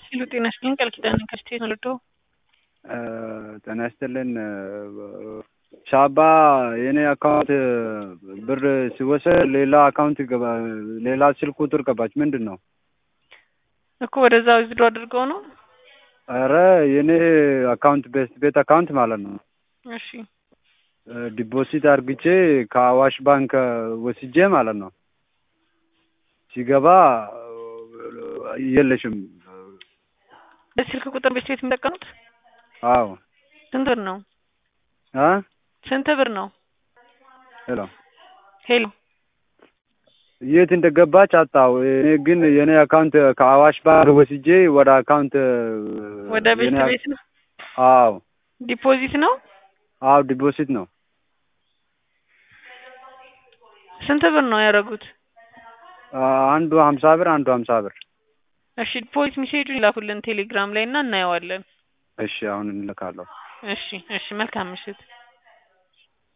ሄሎ ጤና ይስጥልኝ ቃል ኪዳን ከስቴት ወልዶ ጤና ይስጥልን ሻባ የኔ አካውንት ብር ሲወሰድ ሌላ አካውንት ይገባ ሌላ ስልክ ቁጥር ገባች ምንድን ነው እኮ ወደዛ ዊዝድሮ አድርገው ነው ኧረ የኔ አካውንት ቤት ቤት አካውንት ማለት ነው እሺ ዲፖዚት አርግቼ ከአዋሽ ባንክ ወስጄ ማለት ነው ሲገባ የለሽም በስልክ ቁጥር ቤት ቤት የሚጠቀሙት አዎ ስንት ብር ነው አ ስንት ብር ነው ሄሎ ሄሎ የት እንደገባች አጣው እኔ ግን የኔ አካውንት ከአዋሽ ባንክ ወስጄ ወደ አካውንት ወደ ቤት የኔ ቤት ነው አዎ ዲፖዚት ነው አዎ ዲፖዚት ነው ስንት ብር ነው ያደረጉት አንዱ ሀምሳ ብር አንዱ ሀምሳ ብር እሺ ዲፖዚት ሜሴጁን ይላኩልን ቴሌግራም ላይ እና እናየዋለን እሺ አሁን እንልካለሁ እሺ እሺ መልካም ምሽት